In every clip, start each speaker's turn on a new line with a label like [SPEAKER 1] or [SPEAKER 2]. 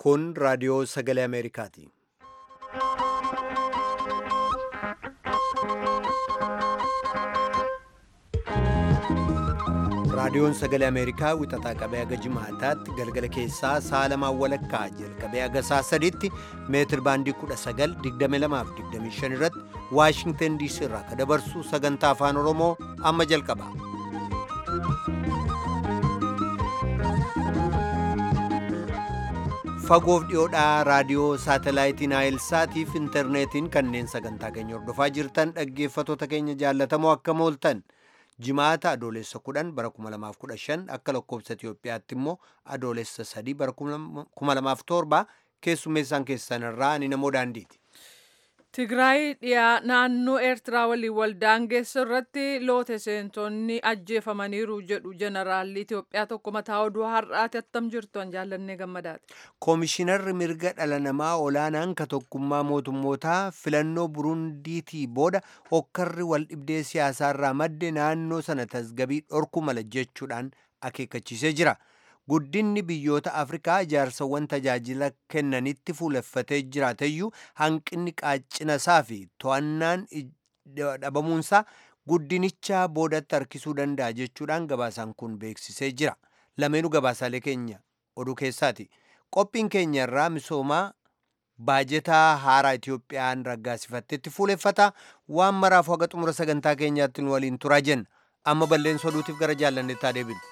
[SPEAKER 1] Kun raadiyoo sagalee Ameerikaati. Raadiyoon sagalee Ameerikaa wixataa qabee haga jimaataatti galgala keessaa sa'a lamaan walakkaa jalqabee haga sa'a sadiitti meetir baandii 1922 irratti Waashingtan DC irraa ka dabarsu sagantaa afaan Oromoo amma jalqaba. Fagoof dhiyoodhaa raadiyoo saatalaayitii Naayilsaatiif intarneetiin kanneen sagantaa keenya hordofaa jirtan dhaggeeffatoota keenya jaallatamoo akkam ooltan. jimaata adoolessa 10 bara 2015 akka lakkoobsa Itiyoophiyaatti immoo adoolessa 3 bara 2007 keessummeessaan keessanirraa ani namoo daandiiti.
[SPEAKER 2] Tigraay dhiyaa naannoo Eertiraa waliin waldaangeessu irratti loote seentonni ajjeefamaniiru jedhu jeneraalli Itiyoophiyaa tokko mataa oduu har'aati attam jirtu an jaallannee gammadaati.
[SPEAKER 1] Koomishinarri mirga dhala namaa olaanaan ka tokkummaa mootummootaa filannoo Burundiitii booda hokkarri wal dhibdee siyaasaarraa madde naannoo sana tasgabii dhorku mala jechuudhaan akeekkachiisee jira. Guddinni biyyoota Afrikaa ijaarsawwan tajaajila kennanitti fuuleffatee jiraateyyuu hanqinni qaacina isaa fi to'annaan dhabamuunsaa guddinicha boodatti harkisuu danda'a jechuudhaan gabaasaan kun beeksisee jira. Lameenuu gabaasaalee keenya oduu keessaati. Qophiin keenya irraa misoomaa baajetaa haaraa Itiyoophiyaan raggaasifattetti fuuleffata waan maraafu haga xumura sagantaa keenyaatti nu waliin turaa jenna. Amma balleessa oduutiif gara jaallanneettaa deebinu.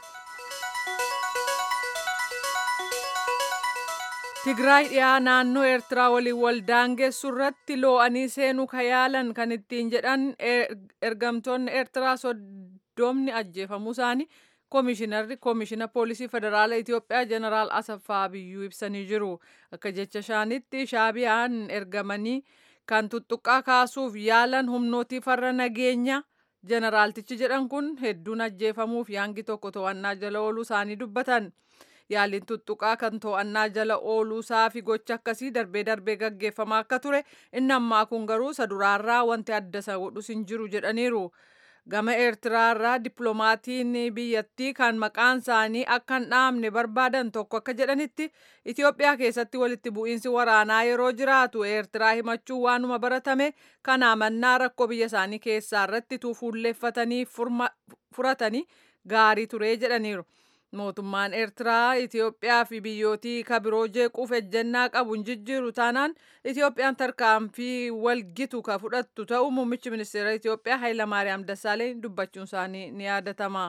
[SPEAKER 2] Tigraay dhiyaa naannoo Eertiraa waliin waldaangeessu irratti loo'anii seenuu ka yaalan kan ittiin jedhan ergamtoonni Eertiraa soddomni ajjeefamuu isaanii koomishinarri koomishina poolisii federaala Itiyoophiyaa jeneraal Asaffaa Biyyuu ibsanii jiru. Akka jecha isaaniitti shaabiyaan ergamanii kan tuttuqqaa kaasuuf yaalan humnootii farra nageenya jeneraaltichi jedhan kun hedduun ajjeefamuu fi hangi tokko to'annaa jala ooluu isaanii dubbatan. yaaliin tuttuqaa kan to'annaa jala ooluusaa fi gocha akkasii darbee darbee gaggeeffamaa akka ture inni ammaa kun garuu isa duraarraa wanti adda isa godhus hin jiru jedhaniiru. Gama Eertiraarraa dippiloomaatiin biyyattii kan maqaan isaanii akka hin dhaamne barbaadan tokko akka jedhanitti Itoophiyaa keessatti walitti bu'iinsi waraanaa yeroo jiraatu Eertiraa himachuu waanuma baratame kana amannaa rakkoo biyya isaanii keessaa irratti fuulleeffatanii furatanii gaarii ture jedhaniiru. mootummaan eertiraa itiyoophiyaa fi biyyootii kabiroo jeequuf ejjennaa qabu hin jijjiiru taanaan itiyoophiyaan tarkaanfii walgitu ka fudhattu ta'uu muummichi ministeera itiyoophiyaa hayilamaariyaam dassaaleen dubbachuun isaanii ni yaadatama.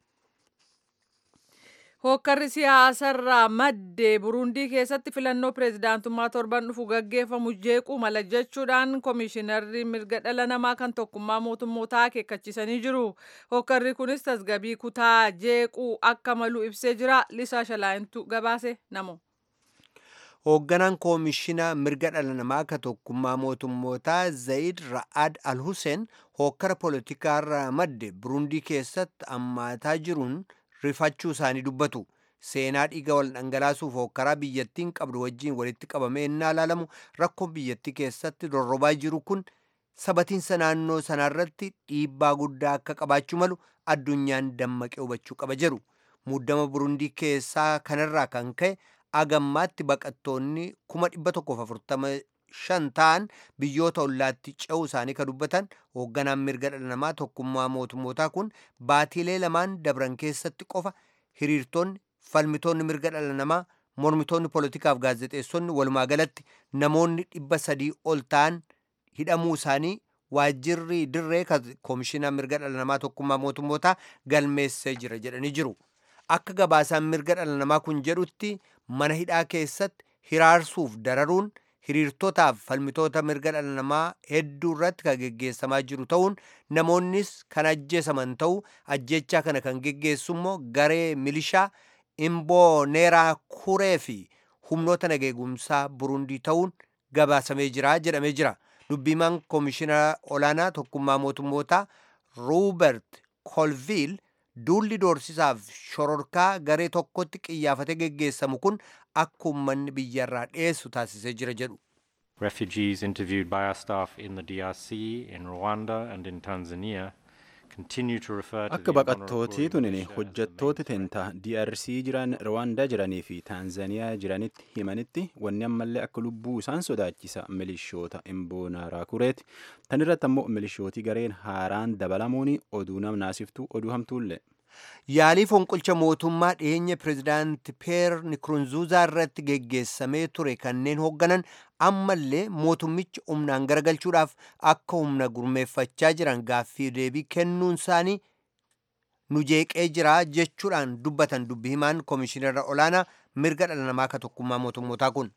[SPEAKER 2] Hookkarri siyaasarraa madde Burundii keessatti filannoo pireezidaantummaa torban dhufu gaggeeffamu jeequu mala jechuudhaan koomishinarri mirga dhala namaa kan tokkummaa mootummootaa akeekkachiisanii jiru. Hookkarri kunis tasgabii kutaa jeequu akka malu ibsee jira. Lisaa Shalaayintu gabaase namo.
[SPEAKER 1] Hoogganaan koomishina mirga dhala namaa ka tokkummaa mootummootaa Zayid Ra'ad Al-Hussein hookkara poolitikaarraa madde Burundii keessatti ammaataa jiruun rifachuu isaanii dubbatu. Seenaa dhiiga wal dhangalaasuuf hookkaraa biyyattiin qabdu wajjin walitti qabamee innaa ilaalamu rakkoon biyyattii keessatti dorrobaa jiru kun sabatiinsa naannoo sanaarratti dhiibbaa guddaa akka qabaachuu malu addunyaan dammaqee hubachuu qaba jedhu. Muddama Burundii keessaa kanarraa kan ka'e agammaatti baqattoonni kuma dhibba tokkoof afurtama shan ta'an biyyoota ollaatti ce'uu isaanii kan dubbatan hoogganaan mirga dhala namaa tokkummaa mootummootaa kun baatiilee lamaan dabran keessatti qofa hiriirtonni falmitoonni mirga dhala namaa mormitoonni poolitikaaf gaazexeessonni walumaa galatti namoonni dhibba sadii ol ta'an hidhamuu isaanii waajjirri dirree koomishinaa mirga dhala namaa tokkummaa mootummootaa galmeessee jira jedhanii jiru. Akka gabaasaan mirga dhala namaa kun jedhutti mana hidhaa keessatti hiraarsuuf dararuun hiriirtotaaf falmitoota mirga dhala namaa hedduu irratti kan geggeessamaa jiru ta'uun namoonnis kan ajjeesaman ta'uu ajjechaa kana kan geggeessu immoo garee milishaa imbooneeraa kuree fi humnoota nageegumsaa burundii ta'uun gabaasamee jira jedhamee jira. Dubbimaan koomishina olaanaa tokkummaa mootummootaa Ruubert Kolviil duulli doorsisaaf shororkaa garee tokkotti qiyyaafatee geggeessamu kun akka uummanni biyyarraa dhiyeessu taasisee jira jedhu.
[SPEAKER 3] Refugees interviewed by our staff in the DRC, in Rwanda, and in Tanzania Akka baqattootii tunin hojjettooti tentaa DRC jiran Rwaandaa jiranii fi Taanzaniyaa jiranitti himanitti wanni ammallee akka lubbuu isaan sodaachisa milishoota Imboonarakureeti. Tan irratti ammoo milishootii gareen haaraan dabalamuun oduu namnaasiftuu oduu hamtuullee.
[SPEAKER 1] Yaalii fonqolcha mootummaa dhiyeenya pirezidaanti Peer Nikurunzuuzaa irratti geggeessamee ture kanneen hoogganan ammallee mootummichi humnaan garagalchuudhaaf akka humna gurmeeffachaa jiran gaaffii deebii kennuun isaanii nu jeeqee jira jechuudhaan dubbatan dubbi himaan koomishinara olaanaa mirga dhala namaa akka tokkummaa mootummootaa kun.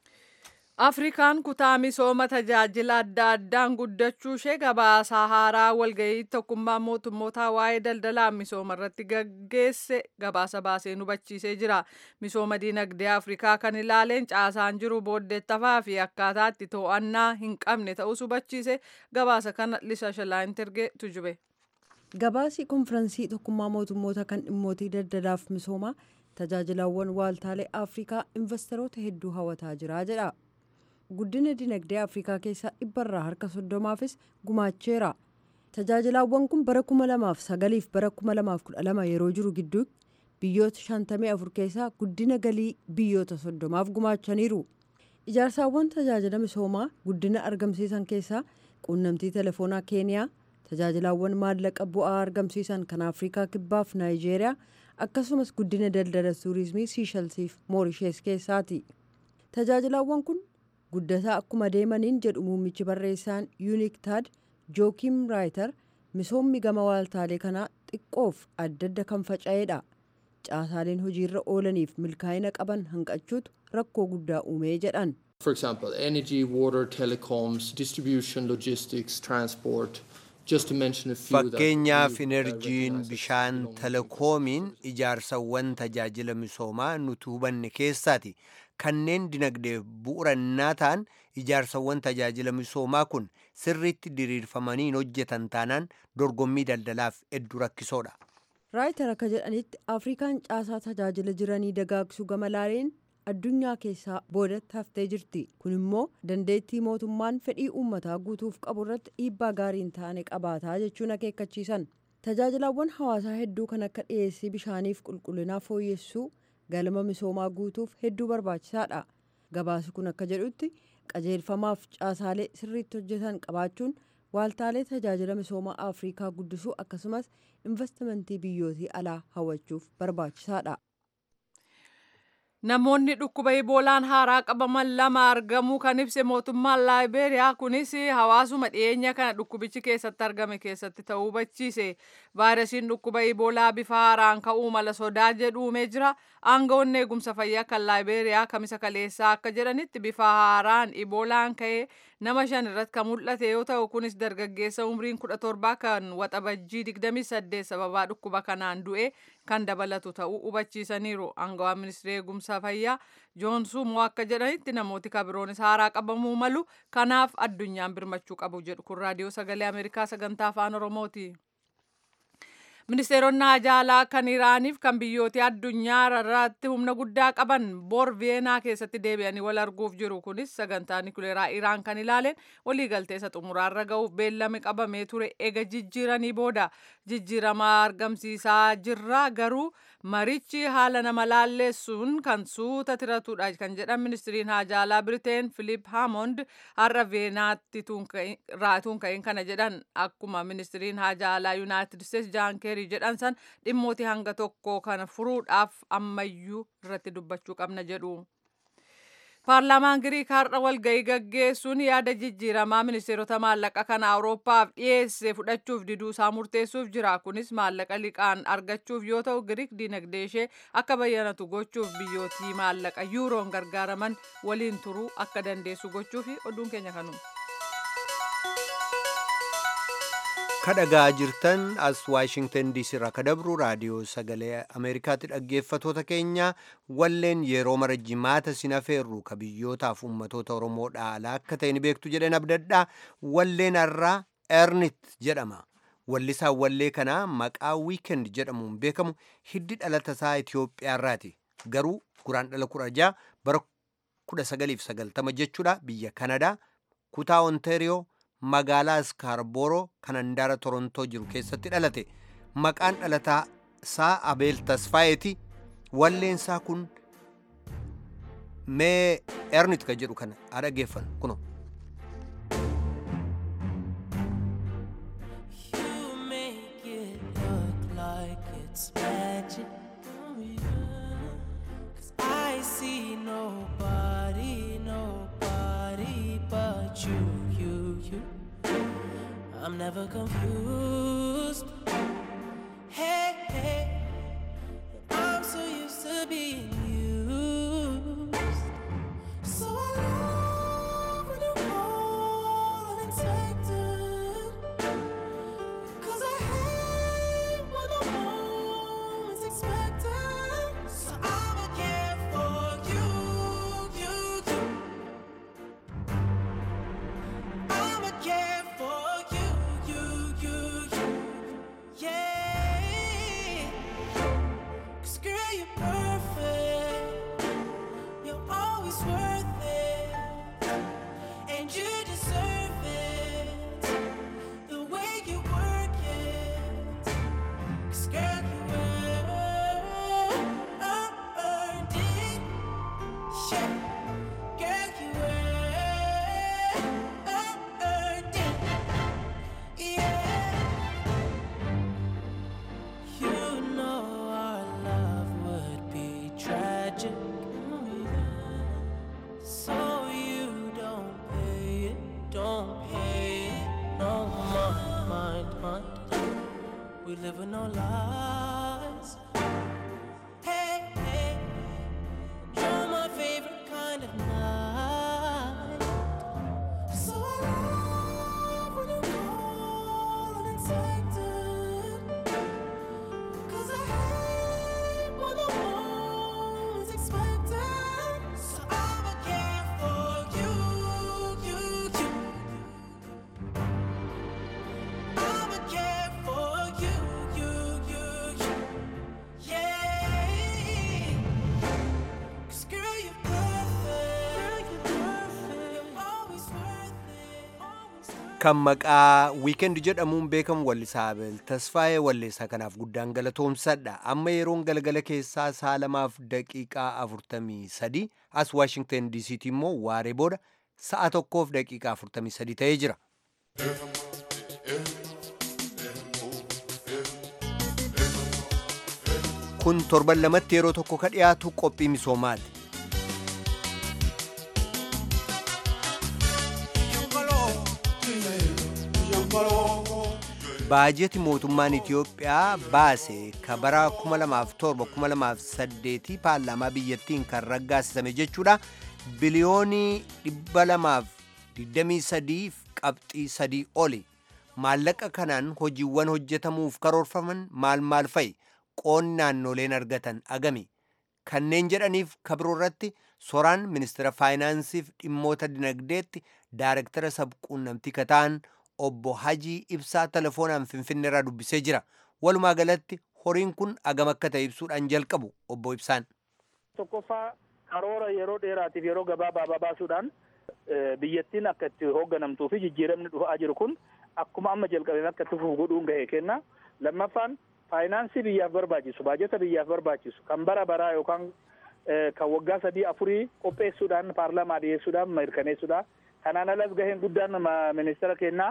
[SPEAKER 2] Afrikaan kutaa misooma tajaajila adda addaan guddachuu ishee gabaasaa haaraa walgahii tokkummaa mootummootaa waa'ee daldalaa misooma irratti gaggeesse gabaasa baasee nu hubachiisee jira. Misooma dinagdee Afrikaa kan ilaaleen caasaan jiru booddeettafaa fi akkaataa itti to'annaa hin qabne ta'us hubachiise gabaasa kana Lisa Shalaan Tergee tujube.
[SPEAKER 4] Gabaasii konfiraansii tokkummaa mootummoota kan dhimmootii daldalaaf misoomaa tajaajilawwan waaltaalee Afrikaa investoroota hedduu hawataa jira jedha. guddina dinagdee afrikaa keessaa dhibbarraa harka soddomaafis gumaacheera tajaajilawwan kun bara kuma lamaaf sagaliif bara kuma lamaaf kudha lama yeroo jiru gidduu biyyoota shantamii afur keessaa guddina galii biyyoota soddomaaf gumaachaniiru ijaarsaawwan tajaajila misoomaa guddina argamsiisan keessaa quunnamtii telefoonaa keeniyaa tajaajilawwan maallaqa bu'aa argamsiisan kan afrikaa kibbaaf naayijeeriyaa akkasumas guddina daldala tuurizimii siishalsiif moorishees keessaati tajaajilawwan kun guddataa akkuma deemaniin jedhu muummichi barreessaan yuuniktaad jookiim raayitar misoomni gama waaltaalee kanaa xiqqoof adda adda kan faca'eedha caasaaleen hojiirra oolaniif milkaa'ina qaban hanqachuutu rakkoo guddaa uumee jedhan.
[SPEAKER 5] For example, energy, water, telecoms, distribution, logistics, transport, just to mention a few that
[SPEAKER 1] Fakkeenyaaf
[SPEAKER 5] we
[SPEAKER 1] inerjiin,
[SPEAKER 5] recognize as
[SPEAKER 1] bishaan,
[SPEAKER 5] belonging to
[SPEAKER 1] telekoomiin ijaarsawwan tajaajila misoomaa nuti hubanne keessaati. Kanneen dinagdeef bu'urannaa ta'an ijaarsawwan tajaajila misoomaa kun sirriitti diriirfamanii hin hojjetan taanaan dorgommii daldalaaf hedduu rakkisoodha.
[SPEAKER 4] raayitar akka jedhanitti afrikaan caasaa tajaajila jiranii dagaagsuu gama laaleen addunyaa keessaa boodatti haftee jirti kun immoo dandeettii mootummaan fedhii uummataa guutuuf qabu irratti dhiibbaa gaarii hin taane qabaataa jechuun akeekkachiisan tajaajilawwan hawaasaa hedduu kan akka dhiyeessii bishaaniif qulqullinaa fooyyessuu galma misoomaa guutuuf hedduu barbaachisaadha gabaasi kun akka jedhutti qajeelfamaaf caasaalee sirriitti hojjetan qabaachuun waaltaalee tajaajila misoomaa afrikaa guddisuu akkasumas investimentii biyyootii alaa hawwachuuf barbaachisaadha.
[SPEAKER 2] Namoonni dhukkuba iboolaan haaraa qabaman lama argamuu kan ibse mootummaan laayibeeriyaa kunis hawaasuma dhiyeenya kana dhukkubichi keessatti argame keessatti ta'uu hubachiise. Vaayirasiin dhukkuba iboolaa bifa haaraan ka'uu mala sodaa jedhu uumee jira. Aangawoonni eegumsa fayyaa kan laayibeeriyaa kamisa kaleessaa akka jedhanitti bifa haaraan iboolaan ka'ee nama shan irratti kan mul'ate yoo ta'u kunis dargaggeessa umriin kudha torbaa kan waxabajjii digdamii saddeet sababaa dhukkuba kanaan du'e kan dabalatu ta'uu hubachiisaniiru. Aangawaan ministeera eegumsa fayyaa joonsuumoo akka jedhanitti namooti kabiroonis haaraa qabamuu malu kanaaf addunyaan birmachuu qabu jedhu kun raadiyoo sagalee ameerikaa sagantaa afaan oromooti. Ministeeronni ajaalaa kan Iraaniif kan biyyoota addunyaa irratti humna guddaa qaban bor Veenaa keessatti deebi'anii wal arguuf jiru. Kunis sagantaa nikuleeraa Iraan kan ilaaleen waliigaltee isa xumuraarra ga'uuf beellame qabamee ture ega jijjiiranii booda jijjiirama argamsiisaa jirra garuu marichi haala nama laalleessuun kan suuta tiratudha kan jedhan ministiriin ajaalaa Biriteen Filip Haamond har'a Veenaatti tuun ka'in kana jedhan akkuma ministiriin ajaalaa Yuunaayitid Isteetsi Jaan Keerii jedhan san dhimmooti hanga tokko kana furuudhaaf ammayyuu irratti dubbachuu qabna jedhu. Paarlaamaan Giriik har'a walgahii gaggeessuun yaada jijjiiramaa ministeerota maallaqa kan Awurooppaaf dhiyeesse fudhachuuf diduu isaa murteessuuf jira. Kunis maallaqa liqaan argachuuf yoo ta'u Giriik dinagdee ishee akka bayyanatu gochuuf biyyootii maallaqa yuuroon gargaaraman waliin turuu akka dandeessu gochuufi oduun keenya kanuma.
[SPEAKER 1] kadhagaa jirtan as waashingtan diisii irraa kadabru raadiyoo sagalee ameerikaatti dhaggeeffatoota keenya walleen yeroo mara jimaata sinafeerru ka biyyootaaf ummatoota oromoodhaa alaa akka ta'e ni beektu jedhan abdadhaa walleen har'aa ernit jedhama wallisaa wallee kanaa maqaa wiikend jedhamuun beekamu hiddi dhalata isaa itiyoophiyaarraati garuu guraan dhala kudha ja'a bara kudha sagaliif sagaltama jechuudha biyya kanadaa kutaa ontaariyoo magaalaa Skaarboroo kan handaara Torontoo jiru keessatti dhalate. Maqaan dhalataa isaa Abeel Tasfaayeeti. Walleensaa kun mee ernit ka jedhu kana haa dhaggeeffannu kunoo.
[SPEAKER 6] You make it look like it's magic. Oh, yeah. 'Cause I see nobody, nobody but you, you, you. I'm never confused. Hey, hey. I'm so used to being used. So I love when you call unexpected. Cause I hate when the moment's expected. So I'ma care for you, you, you. I'ma care for you, you, you, you. Yeah. 'Cause girl, you're perfect. You're always worth it. And you deserve it the way you work it. 'Cause girl, you earned it. Yeah. Girl, you earned it. Yeah. You know our love would be tragic. So you don't pay it, don't pay it. No mind, mind, mind. We live with no lies. Hey, hey. You're my favorite kind of night. So I love when you call unexpected. Cause I hate when the moment's expected. So I'ma care for you, you, you. I'ma care for you, you, you, you. Yeah. 'Cause girl, you're perfect. Girl, you're perfect. You're always worth it. Always worth it.
[SPEAKER 1] kan maqaa wiikendi jedhamuun beekamu wallisaa Abeel Tasfaayee walleessaa kanaaf guddaan galatoomsadha. Amma yeroon galgala keessaa sa'a lamaaf daqiiqaa afurtamii sadi as Waashingten DCT immoo waaree booda sa'a tokkoof daqiiqaa afurtamii sadi ta'ee jira. Kun torban lamatti yeroo tokko ka dhiyaatu qophii misoomaati. baajeti mootummaan Itiyoophiyaa baase ka bara 2007-2008 paarlaamaa biyyattiin kan raggaasisame jechuudha biliyoonii 223 qabxii sadii oli maallaqa kanaan hojiiwwan hojjetamuuf karoorfaman maal maal fa'i qoonni naannoleen argatan agami kanneen jedhaniif kabiroo irratti soraan ministeera faayinaansiif dhimmoota dinagdeetti daarektara sabquunnamtii kataan obbo Hajii Ibsaa telefoonaan Finfinneerraa dubbisee jira. Walumaa galatti horiin kun agam akka ta'e ibsuudhaan jalqabu obbo Ibsaan.
[SPEAKER 7] tokkoffaa karoora yeroo dheeraatiif yeroo gabaabaa baasuudhaan biyyattiin akka itti hoogganamtuu fi jijjiiramni dhufaa jiru kun akkuma amma jalqabeen akka itti fufu godhuun gahee kenna. Lammaffaan faayinaansii biyyaaf barbaachisu baajeta biyyaaf barbaachisu kan bara baraa yookaan kan waggaa sadii afurii qopheessuudhaan paarlaamaa dhiyeessuudhaan mirkaneessuudha. Kanaan alas gaheen guddaan ministeera kennaa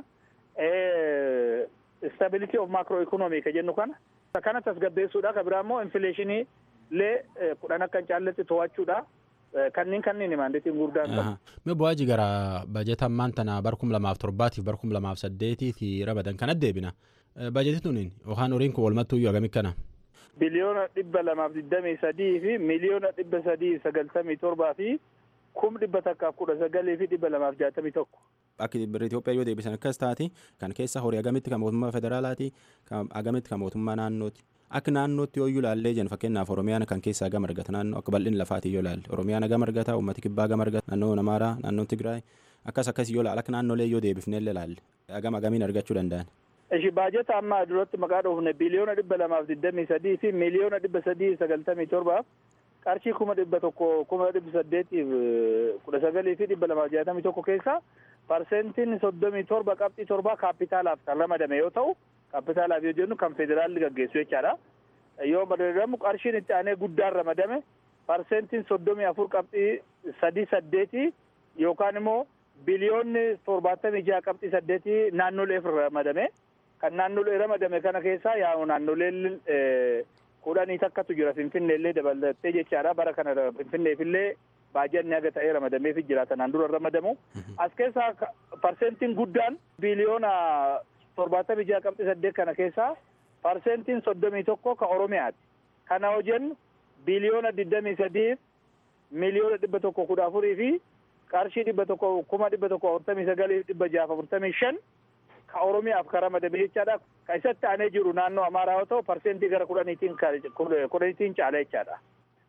[SPEAKER 7] stability of macro economy ka jennu kana kana tasgabbeessuudha ka biraa immoo infleeshinii illee kudhan akka hin caalletti to'achuudha kanneen kanneen maandeetiin guddaan qabu.
[SPEAKER 3] Mee bu'aaji gara baajeta ammaan tana bara kum lamaaf torbaatiif bara kum lamaaf saddeetiiti ramadan kana deebina. Baajeti tuniin yookaan horiin kun walumattuu iyyuu agami kana?
[SPEAKER 7] Biliyoona dhibba lamaaf digdamii sadii fi miliyoona dhibba sadii sagaltamii torbaa fi kum dhibba takkaaf kudha sagalii fi dhibba lamaaf jaatamii tokko.
[SPEAKER 3] Akka birri Itoophiyaa yoo deebisan akkas taati kan keessa horii agamitti kan mootummaa federaalaati agamitti kan mootummaa naannooti. Akka naannootti yoo ilaallee jennu fakkeenyaaf Oromiyaan kan keessaa gama argata naannoo akka bal'inni lafaatii yoo ilaalle Oromiyaan gama argata uummati kibbaa gama argata naannoo Amaaraa naannoo Tigraay akkas akkas yoo ilaalle akka naannolee yoo deebifnee ilaalle agam agamiin argachuu danda'an.
[SPEAKER 7] Ishi baajeta amma duratti maqaa dhoofne biliyoona dhibba lamaaf digdamii sadii fi miliyoona dhibba sadii sagaltamii torbaaf qarshii kuma dhibba tokko kuma dhibba saddeetiif kudha sagalii fi dhibba lamaaf jaatamii tokko keessa parsentiin soddomii torba qabxii torbaa kaapitaalaaf kan ramadame yoo ta'u kaapitaalaaf yoo jennu kan federaalli gaggeessu jechaadha. Yoo madadamu qarshiin itti aanee guddaan ramadame parsentiin soddomii afur qabxii sadii saddeeti yookaan immoo biliyoonni torbaatamii jaha qabxii saddeeti naannoleef ramadame. Kan naannolee ramadame kana keessaa yaa naannoleen kudhanii takkatu jira finfinneellee dabalattee jechaadha bara kana finfinneefillee baajanni haga ta'ee ramadameef jira tanaan dura ramadamu. As keessaa parsentiin guddaan biliyoona torbaatamii jaha qabxii saddeet kana keessaa parsentiin soddomii tokko ka Oromiyaati. Kana hojjennu biliyoona digdamii sadiif miliyoona dhibba tokko kudha afurii fi qarshii dhibba tokko kuma dhibba tokko afurtamii sagalii dhibba jaha afurtamii shan ka Oromiyaaf ka ramadame jechaadha. Ka isatti aanee jiru naannoo Amaaraa yoo ta'u parsentii gara kudhaniitiin kudhaniitiin caala jechaadha.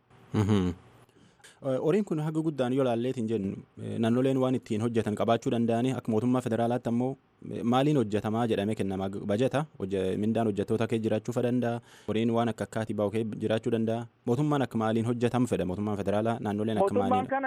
[SPEAKER 3] Horiin kun haga guddaan yoo laalleetiin jennu naannoleen waan ittiin hojjetan qabaachuu danda'anii akka mootummaa federaalaatti ammoo maaliin hojjetamaa jedhamee kennama bajeta mindaan hojjettoota kee jiraachuu danda'a horiin waan akka akkaatii bahu kee jiraachuu danda'a mootummaan akka maaliin hojjetamu fedha mootummaan federaalaa naannoleen akka maaliin.
[SPEAKER 7] Mootummaan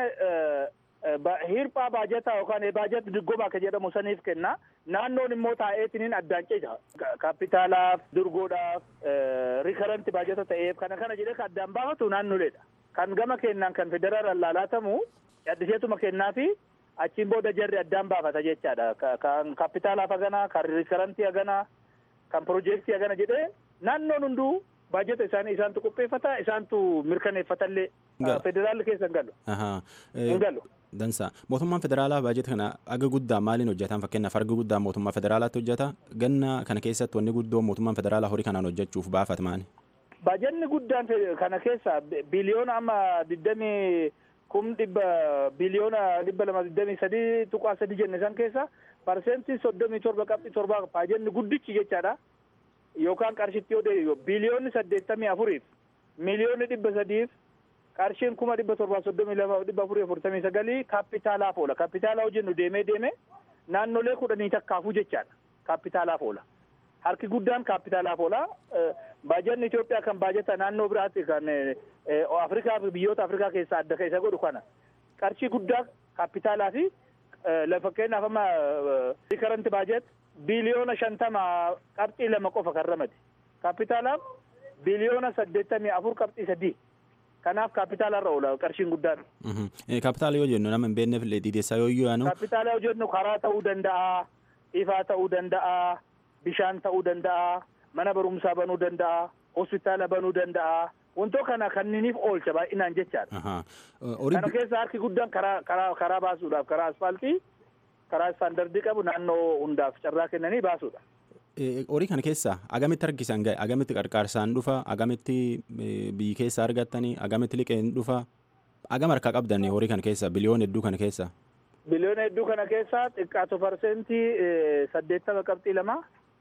[SPEAKER 7] kana hirphaa baajataa yookaan baajet diggoma akka jedhamu saniif kenna naannoon immoo taa'eetiniin addaan ceja kaapitaalaaf durgoodhaaf rikaranti baajata ta'eef kana kana jedhee kan addaan baafatu naannoleedha. kan gama kennaan kan federaalaan laalaatamu caddiseetuma kennaa fi achiin booda jarri addaan baafata jechaadha. Kan kaapitaalaaf hagana, kan rikarantii hagana, kan piroojeektii hagana jedhee naannoon hunduu baajata isaanii isaantu qopheeffata isaantu mirkaneeffatallee federaalli keessa hin galu. Hin galu.
[SPEAKER 3] Dansa mootummaan federaalaa baajata kana aga guddaa maaliin hojjetan fakkeenyaaf harga guddaa mootummaa federaalaatti hojjeta ganna kana keessatti wanni guddoo mootummaan federaalaa horii kanaan hojjechuuf baafat maali?
[SPEAKER 7] Baajanni guddaan kana keessa biliyoona amma digdamii kum dhibba biliyoona dhibba lama digdamii sadii tuqaa sadii jenne san keessa parsentii soddomii torba qabxii torba baajanni guddichi jechaadha. Yookaan qarshitti yoo deebi'u biliyoonni saddeettamii afuriif miliyoonni dhibba sadiif qarshiin kuma dhibba torbaa soddomii lama dhibba afurii afurtamii sagalii kaapitaalaaf oola. Kaapitaalaa hojjennu deemee deemee naannolee kudhanii takkaafuu jechaadha. Kaapitaalaaf oola. Harki guddaan kaapitaalaaf oola. Baajanni Itoophiyaa kan baajata naannoo biraatti kan Afrikaa biyyoota Afrikaa keessaa adda isa godhu kana. Qarshii guddaa kaapitaalaa fi fakkeenyaaf amma rikaranti baajet biliyoona shantama qabxii lama qofa kan ramade. Kaapitaalaaf biliyoona saddeettamii afur qabxii sadii. Kanaaf kaapitaalarra oola qarshiin guddaan.
[SPEAKER 3] Kaapitaala yoo jennu nama hin beekneef dhiideessaa yoo yaanu.
[SPEAKER 7] Kaapitaala yoo jennu karaa ta'uu danda'a, ifaa ta'uu danda'a, bishaan ta'uu danda'a. mana barumsaa banuu danda'a hospitaala banuu danda'a wantoota kana kanniniif oolcha baay'inaan jechaadha. Kana keessa harki guddaan karaa karaa karaa baasuudhaaf karaa asfaaltii karaa istaandardii qabu naannoo hundaaf carraa kennanii baasuudha.
[SPEAKER 3] Horii kana keessa agamitti harkisan gahe agamitti qarqaarsaan dhufa agamitti biyyi keessa argattanii agamitti liqeen dhufa agam harkaa qabdan horii kana keessa biliyoona hedduu kana keessa.
[SPEAKER 7] Biliyoona hedduu kana keessa xiqqaatu parsentii saddeettama qabxii lama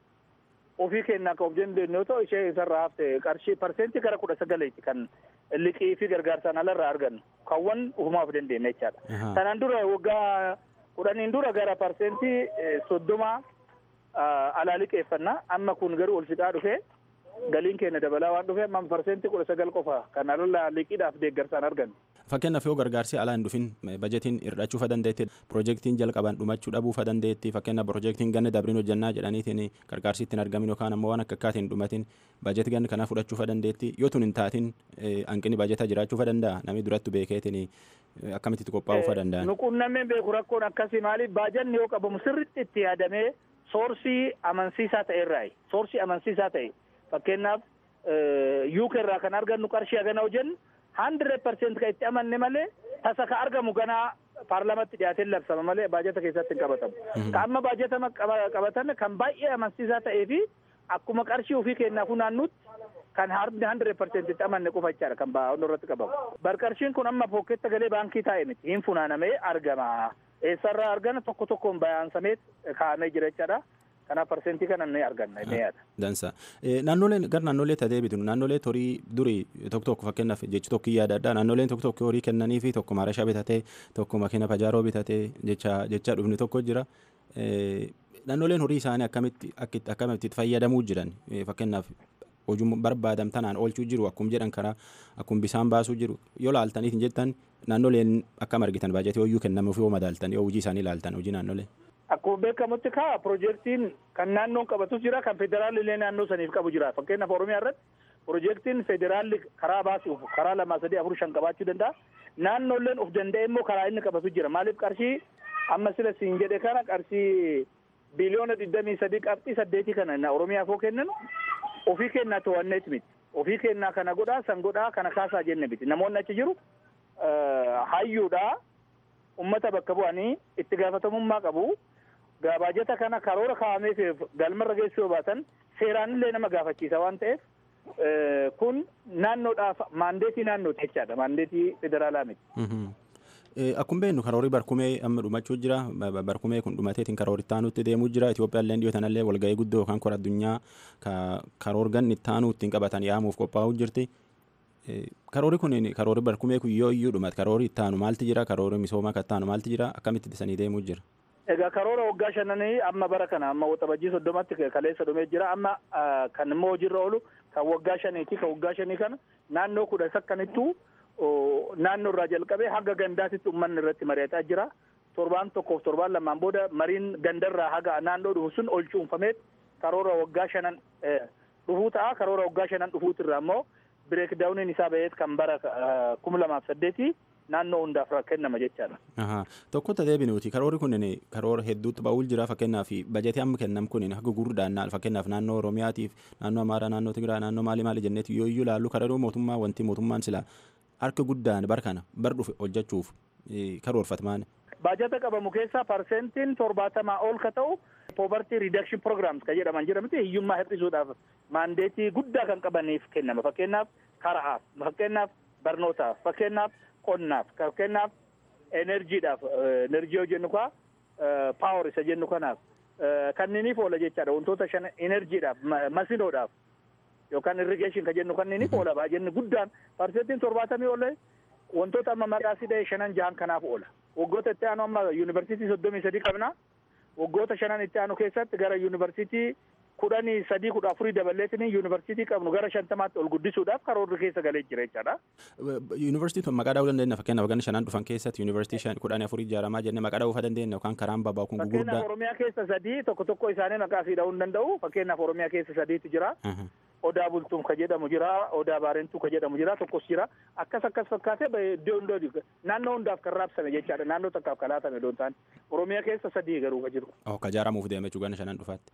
[SPEAKER 7] ofii kennaa kan of dandeenyu yoo ta'u ishee isarraa hafte qarshii parsentii gara kudha sagaleeti kan liqii fi gargaarsaan alarraa argannu kaawwan ufumaaf dandeenya jechaadha. Kanaan dura waggaa kudhaniin dura gara parsentii soddoma alaa liqeeffannaa amma kun garuu ol fixaa dhufee galiin keenya dabalaa waan dhufee amma parsentii kudha sagal qofa kan alallaa liqiidhaaf deeggarsaan argannu.
[SPEAKER 3] Fakkeenyaaf yoo gargaarsi alaa hin dhufin bajetiin hir'achuu dandeetti piroojeektiin jalqaban dhumachuu dhabuu dandeetti fakkeenyaaf piroojeektiin ganna dabriin hojjannaa jedhaniitiin gargaarsi ittiin argamin yookaan ammoo waan akka akkaatiin dhumatin bajetii ganna kanaa fudhachuu dandeetti yoo tun hin taatin hanqinni bajetaa jiraachuu danda'a namni duratti beekeetiin akkamitti itti qophaa'uu danda'an.
[SPEAKER 7] Nuquunnameen beeku rakkoon akkasii maaliif baajanni yoo qabamu sirriitti itti yaadamee soorsii amansiisaa ta'e irraayi soorsii amansiisaa ta'e fakkeenyaaf yuuk irraa kan argannu qarshii hagana hojjennu handireed parseent kan itti amanne malee tasa ka argamu ganaa paarlamatti dhiyaatee labsama malee baajata keessatti hin qabatamu. Ka amma baajata qabatame kan baay'ee amansiisaa ta'ee fi akkuma qarshii ofii kennaa funaannutti kan handireed parseent itti amanne qofa jechaadha kan baa'oon irratti qabamu. Barqarshiin kun amma pooketta galee baankii taa'e miti hin funaanamee argama. Eessarraa argana tokko tokkoon bayaansamee kaa'amee jira jechaadha. kanaaf parsentii kana ni arganna ni yaada.
[SPEAKER 3] Dansa. Naannoleen gara naannolee ta'ee bitu naannolee horii durii tokko tokko fakkeenyaaf jechi tokko yaada addaa naannoleen tokko tokko horii kennanii fi tokko maarashaa bitatee tokko makiina pajaaroo bitatee jecha jecha dhufni tokko jira. Naannoleen horii isaanii akkamitti akkamitti itti fayyadamuu jiran fakkeenyaaf hojii barbaadam tanaan oolchuu jiru akkuma jedhan karaa akkuma bisaan baasuu jiru yoo laaltaniif hin jettan naannoleen akkam argitan baajetii hoyyuu kennamuuf yoo madaaltan yoo hojii isaanii laaltan hojii naannolee.
[SPEAKER 7] Akkuma beekamutti kaa piroojeektiin kan naannoon qabatus jira kan federaalli naannoo saniif qabu jira fakkeenyaaf Oromiyaa irratti piroojeektiin federaalli karaa baasuuf karaa lamaa sadii afur shan qabaachuu danda'a. Naannoolleen of danda'e immoo karaa inni qabatu jira maaliif qarshii amma sila siin jedhe kana qarshii biliyoona digdamii sadii qabxii saddeetii kana Oromiyaaf yoo kennan ofii kennaa to'anneeti miti. Ofii kennaa kana godhaa san godhaa kana kaasaa jenne miti. Namoonni achi jiru hayyuudhaa ummata bakka bu'anii itti gaafatamummaa qabu. Gabaajata kana karoora kaa'ameef galmarra geessuu yoo baatan seeraan illee nama gaafachiisa waan ta'eef kun naannoodhaaf maandeetii naannooti jechaadha maandeetii federaalaa miti.
[SPEAKER 3] Akkuma beeknu karoorii barkumee amma dhumachuu jira barkumee kun dhumateetiin karoorii ittaanuutti deemuu jira Itoophiyaan illee dhiyootanallee walga'ii guddoo yookaan kora addunyaa karoorgan ittaanuu ittiin qabatan yaamuuf qophaa'uu jirti. Karoorii kun karoorii barkumee kun yoo iyyuu dhumate karoorii ittaanu maalti jira karoorii misoomaa kan ittaanu maalti jira akkamitti isanii deemuu jira.
[SPEAKER 7] Egaa karoora waggaa shananii amma bara kana amma waxabajjii soddomatti kaleessa dhumee jira amma kan immoo hojiirra oolu kan waggaa shaniiti kan waggaa shanii kana naannoo kudha sakkanittuu naannoo irraa jalqabee hanga gandaatitti uummanni irratti mari'ataa jira. Torbaan tokkoof torbaan lamaan booda mariin gandarraa haga naannoo dhufu sun ol cuunfamee karoora waggaa shanan dhufuu ta'a. Karoora waggaa shanan dhufuutirraa immoo bireek daawuniin isaa ba'eet kan bara kuma lamaaf saddeetii naannoo hundaaf kennama jechaadha.
[SPEAKER 3] Tokkotti deebinuuti karoori kun karoora hedduutti ba'uul jira fakkeenyaaf bajetii amma kennam kun haga gurguddaan fakkeenyaaf naannoo Oromiyaatiif naannoo Amaaraa naannoo Tigiraa naannoo maali maali jenneeti yoo iyyuu laallu karoora mootummaa wanti mootummaan sila harka guddaan bar kana bar dhufe hojjechuuf karoorfatamaan.
[SPEAKER 7] Baajata qabamu keessaa parsentiin torbaatamaa ol ka ta'u poverty reduction programs kan jedhaman jira miti hiyyummaa hir'isuudhaaf maandeetii guddaa kan qabaniif kennama fakkeenyaaf karaaf fakkeenyaaf barnootaaf fakkeenyaaf qonnaaf fakkeenyaaf enerjiidhaaf enerjii yoo jennu kaa paawar isa jennu kanaaf kanniiniif oola jechaadha wantoota shan enerjiidhaaf masinoodhaaf yookaan irrigeeshin ka jennu kanniiniif oola baajenni guddaan parsentiin torbaatamii oola wantoota amma maqaa sidee shanan jahan kanaaf oola waggoota itti aanu amma yuunivarsiitii soddomii sadii qabna waggoota shanan itti aanu keessatti gara yuunivarsiitii kudhanii sadii kudha afurii dabaleetiin yuunivarsiitii qabnu gara shantamaatti ol guddisuudhaaf karoorri keessa galee jira jechaadha.
[SPEAKER 3] Yuunivarsiitii tun maqaa dha'uu dandeenya fakkeenyaaf ganna shanan dhufan keessatti yuunivarsiitii kudhanii afurii ijaaramaa jennee maqaa dha'uu dandeenya yookaan karaan babaa kun gurguddaa.
[SPEAKER 7] Fakkeenyaaf Oromiyaa keessa sadii tokko tokko isaanii maqaa fi dha'uu hin danda'u fakkeenyaaf Oromiyaa keessa sadiitu jira. Odaa bultuun ka jedhamu jira odaa baarentuu ka jedhamu jira tokkos jira akkas akkas fakkaatee iddoo hundoo naannoo hundaaf kan raabsame jechaadha naannoo takkaaf kan laatame doon ta'an Oromiyaa keessa sadii garuu ka jiru.
[SPEAKER 3] Ka ijaaramuuf deeme jechuudha ganna shanan dhufaatti.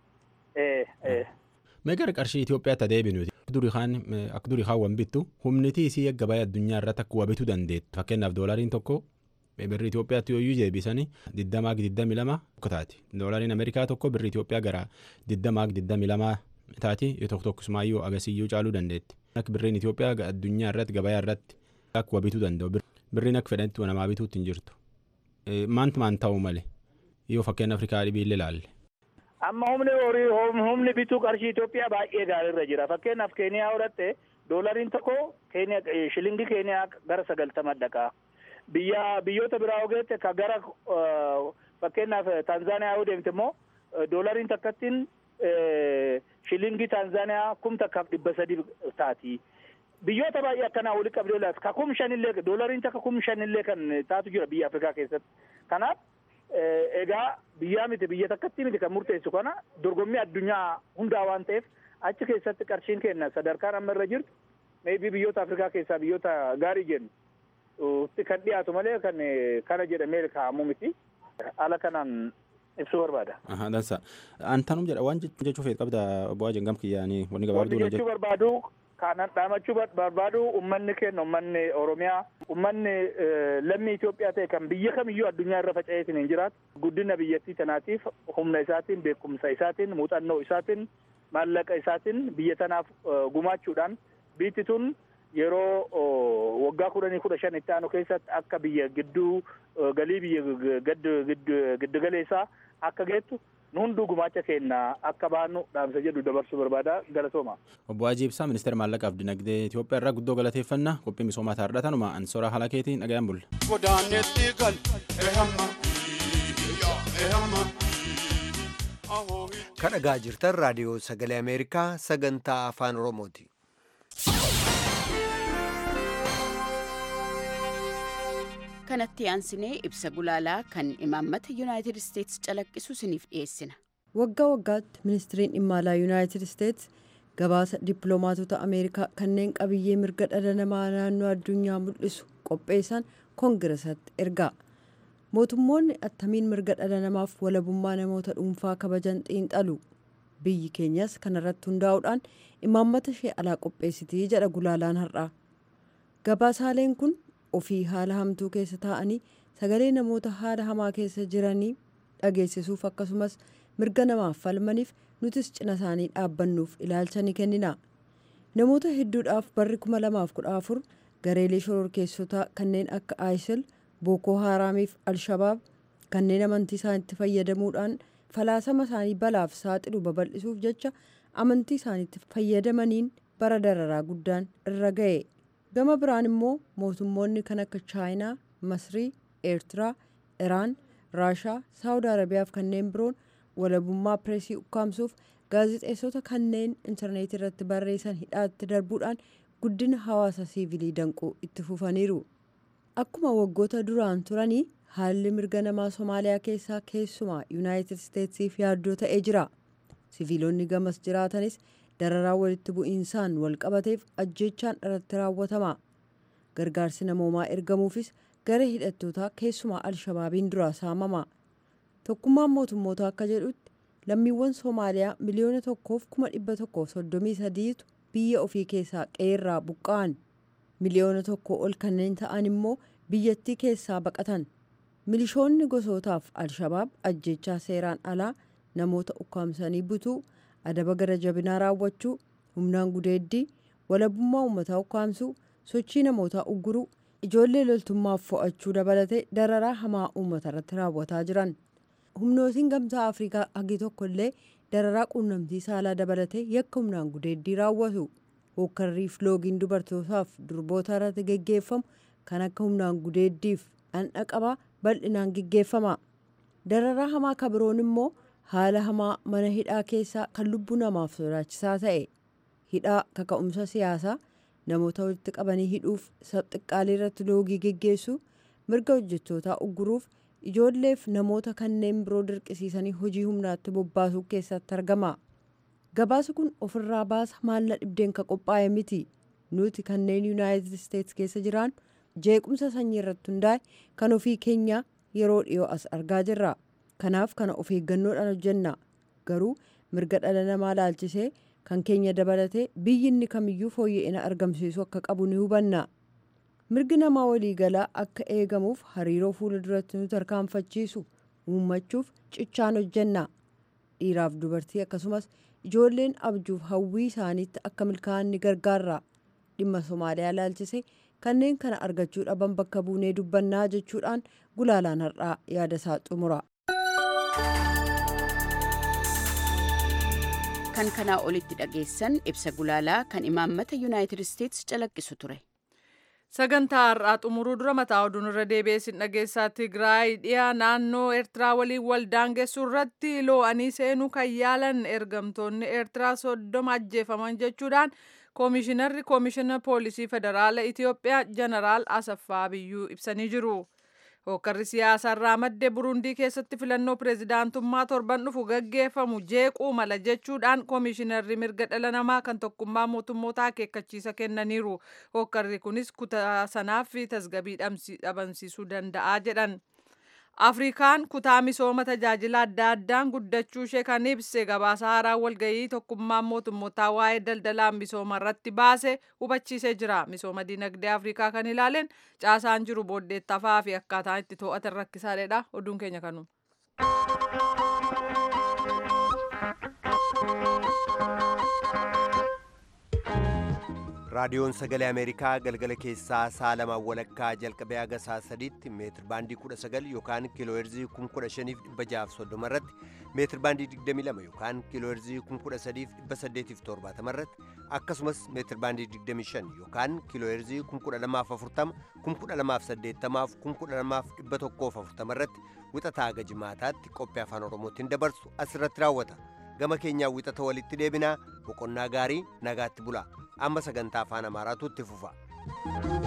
[SPEAKER 7] Mee
[SPEAKER 3] gara qarshii Itoophiyaatti deebinuuti. Durii kaan akka durii kaawwan bittu humniti isii gabaa addunyaa irratti akka bituu dandeettu fakkeenyaaf doolariin tokko birri Itoophiyaatti yoo iyyuu deebisanii digdamaa digdami lama taati. Doolariin Ameerikaa tokko birri Itoophiyaa gara digdamaa digdami lama taati yoo tokko tokkosumaayyuu agasiyyuu caaluu dandeetti. Akka birriin Itoophiyaa addunyaa irratti gabaa irratti akka bituu danda'u birriin akka fedhanitti namaa bituutti hin jirtu. Maantu maan ta'uu malee yoo fakkeenya Afrikaa dhibiillee ilaalle.
[SPEAKER 7] amma humni horii humni bituu qarshii Itoophiyaa baay'ee gaariirra jira fakkeenyaaf Keeniyaa fudhatte doolariin tokko shilingii Keeniyaa gara sagaltama dhaqa biyya biyyoota biraa ogeette ka gara fakkeenyaaf Taanzaaniyaa yoo deemte immoo doolariin takkattiin shilingii Taanzaaniyaa kum takkaaf dhibba sadii taati. Biyyoota baay'ee akkanaa walitti qabdee laata ka kum shanillee doolariin takka kum shanillee kan taatu jira biyya Afrikaa keessatti kanaaf egaa biyyaa miti biyya takkatti miti kan murteessu kana dorgommii addunyaa hundaa waan ta'eef achi keessatti qarshiin kenna sadarkaan amma irra jirtu meebii biyyoota afrikaa keessaa biyyoota gaarii jennu kan dhiyaatu malee kan kana jedhamee kaa'amu miti ala kanaan ibsuu barbaada.
[SPEAKER 3] Dansa. Antanum jedha waan jechuu feet qabda bu'aa jengam kiyyaanii wanni gabaabduu
[SPEAKER 7] jechuu barbaadu kanan dhaamachuu barbaadu ummanni keenya ummanni oromiyaa ummanni lammii Itoophiyaa ta'e kan biyya kamiyyuu addunyaa irra faca'eetiin hin jiraatu guddina biyyattii tanaatiif humna isaatiin beekumsa isaatiin muuxannoo isaatiin maallaqa isaatiin biyya tanaaf gumaachuudhaan biyyi tun yeroo waggaa kudhanii kudha shan itti aanu keessatti akka biyya gidduu galii biyya giddu galeessaa akka geettu nu hunduu gumaacha keenya akka baanu dhaamsa jedhu dabarsuu barbaada galatooma.
[SPEAKER 3] Obbo Hajii Ibsaa ministeera maallaqaaf dinagdee Itoophiyaa irraa guddoo galateeffannaa qophii misoomaa taardhatanuma ansora haala keetiin dhagayaan bulla.
[SPEAKER 8] Godaanetti gal ehamma ehamma ahoo
[SPEAKER 1] kadhagaa jirtan raadiyoo sagalee ameerikaa sagantaa afaan oromooti
[SPEAKER 8] kanatti aansinee ibsa gulaalaa kan imaammata yuunaayitid isteetsi calaqqisu isiniif dhiyeessina
[SPEAKER 4] waggaa waggaatti ministiriin dhimma alaa yuunaayitid isteetsi gabaasa dippiloomaatota ameerikaa kanneen qabiyyee mirga dhala namaa naannoo addunyaa mul'isu qopheessan koongiresatti ergaa mootummoonni attamiin mirga dhala namaaf walabummaa namoota dhuunfaa kabajan xiinxalu biyyi keenyas kanarratti hundaa'uudhaan imaammata ishee alaa qopheessitii jedha gulaalaan har'aa gabaasaaleen kun ofii haala hamtuu keessa taa'anii sagalee namoota haala hamaa keessa jiranii dhageessisuuf akkasumas mirga namaaf falmaniif nutis cina isaanii dhaabbannuuf ilaalcha ni kennina namoota hedduudhaaf barri 2014 gareelee shororkeessotaa kanneen akka isil bookoo haaraamiif alshabaab kanneen amantii isaaniitti fayyadamuudhaan falaasama isaanii balaaf saaxilu babal'isuuf jecha amantii isaaniitti fayyadamaniin bara dararaa guddaan irra ga'e gama biraan immoo mootummoonni kan akka chaayinaa masrii eertiraa iraan raashaa saawud arabiyaaf kanneen biroon walabummaa pireesii ukkaamsuuf gaazixeessota kanneen intarneetii irratti barreessan hidhaatti darbuudhaan guddina hawaasa siivilii danquu itti fufaniiru akkuma waggoota duraan turanii haalli mirga namaa somaaliyaa keessaa keessumaa yuunaayitid isteetsiif yaaddoo ta'ee jira siviilonni gamas jiraatanis dararaa walitti bu'iinsaan walqabateef ajjechaan irratti raawwatama gargaarsi namoomaa ergamuufis gara hidhattootaa keessumaa alshabaabiin duraa saamama tokkummaan mootummoota akka jedhutti lammiiwwan soomaaliyaa miliyoona tokkoof kuma dhibba tokkoof soddomii sadiitu biyya ofii keessaa qeerraa buqqa'an miliyoona tokko ol kanneen ta'an immoo biyyattii keessaa baqatan milishoonni gosootaaf alshabaab ajjechaa seeraan alaa namoota ukkaamsanii butuu adaba gara jabinaa raawwachuu humnaan gudeeddii walabummaa uummataa ukkaamsuu sochii namootaa ugguruu ijoollee loltummaaf fo'achuu dabalatee dararaa hamaa uummata irratti raawwataa jiran humnootiin gamtaa afrikaa hagi tokko illee dararaa quunnamtii saalaa dabalatee yakka humnaan gudeeddii raawwatu hookkarriif loogiin dubartootaaf durboota irratti geggeeffamu kan akka humnaan gudeeddiif dhandhaqabaa bal'inaan geggeeffama dararaa hamaa kabiroon immoo haala hamaa mana hidhaa keessaa kan lubbuu namaaf sodaachisaa ta'e hidhaa kaka'umsa siyaasaa namoota walitti qabanii hidhuuf xiqqaalii irratti loogii geggeessu mirga hojjettootaa ugguruuf ijoolleef namoota kanneen biroo dirqisiisanii hojii humnaatti bobbaasuu keessatti argama gabaasa kun ofirraa baasa maalla dhibdeen ka qophaa'e miti nuti kanneen yuunaayitid isteets keessa jiraan jeequmsa sanyii irratti hundaa'e kan ofii keenya yeroo dhiyoo as argaa jirra kanaaf kana of eeggannoodhaan hojjenna garuu mirga dhala namaa laalchisee kan keenya dabalatee biyyi inni kamiyyuu fooyya'ina argamsiisu akka qabu ni hubanna mirgi namaa waliigalaa akka eegamuuf hariiroo fuula duratti nu tarkaanfachiisu uummachuuf cichaan hojjenna dhiiraaf dubartii akkasumas ijoolleen abjuuf hawwii isaaniitti akka milkaa'an ni gargaarra dhimma somaaliyaa laalchisee kanneen kana argachuu dhaban bakka buunee dubbannaa jechuudhaan gulaalaan har'aa yaada isaa xumura.
[SPEAKER 8] kan kanaa olitti dhageessan ibsa gulaalaa kan imaammata yuunaayitid isteetsi calaqqisu ture.
[SPEAKER 2] sagantaa har'aa xumuruu dura mataa oduun irra deebi'eessin dhageessaa tigraay dhiyaa naannoo eertiraa waliin wal daangessu irratti loo'anii seenuu kan yaalan ergamtoonni eertiraa soddoma ajjeefaman jechuudhaan koomishinarri koomishina poolisii federaala itiyoophiyaa jeneraal asaffaa biyyuu ibsanii jiru. Hookkarri siyaasaa irraa madde Burundii keessatti filannoo pireezidaantummaa torban dhufu gaggeeffamu jeequu mala jechuudhaan koomishinarri mirga dhala namaa kan tokkummaa mootummoota akeekkachiisa kennaniiru. Hookkarri kunis kutaa sanaaf tasgabii dhabamsiisuu danda'a jedhan. Afrikaan kutaa misooma tajaajila adda addaan guddachuu ishee kan ibse gabaasa haaraa walgahii tokkummaan mootummootaa waa'ee daldalaa misooma irratti baase hubachiisee jira. Misooma dinagdee Afrikaa kan ilaaleen caasaan jiru booddeettafaa fi akkaataan itti to'atan rakkisaadha. Oduun keenya kanuma.
[SPEAKER 1] raadiyoon sagalee ameerikaa galgala keessaa sa'a lamaan walakkaa jalqabee haga sa'a sadiitti meetir baandii 19 yookaan kiilooherzii 15630 irratti meetir baandii 22 yookaan kiilooherzii 13870 irratti akkasumas meetir baandii 25 yookaan kiilooherzii 12040 12080 12140 irratti wixataa haga jimaataatti qophii afaan oromootiin dabarsu asirratti raawwata gama keenyaa wixata walitti deebinaa boqonnaa gaarii nagaatti bula amma sagantaa afaan amaaraatu itti fufa.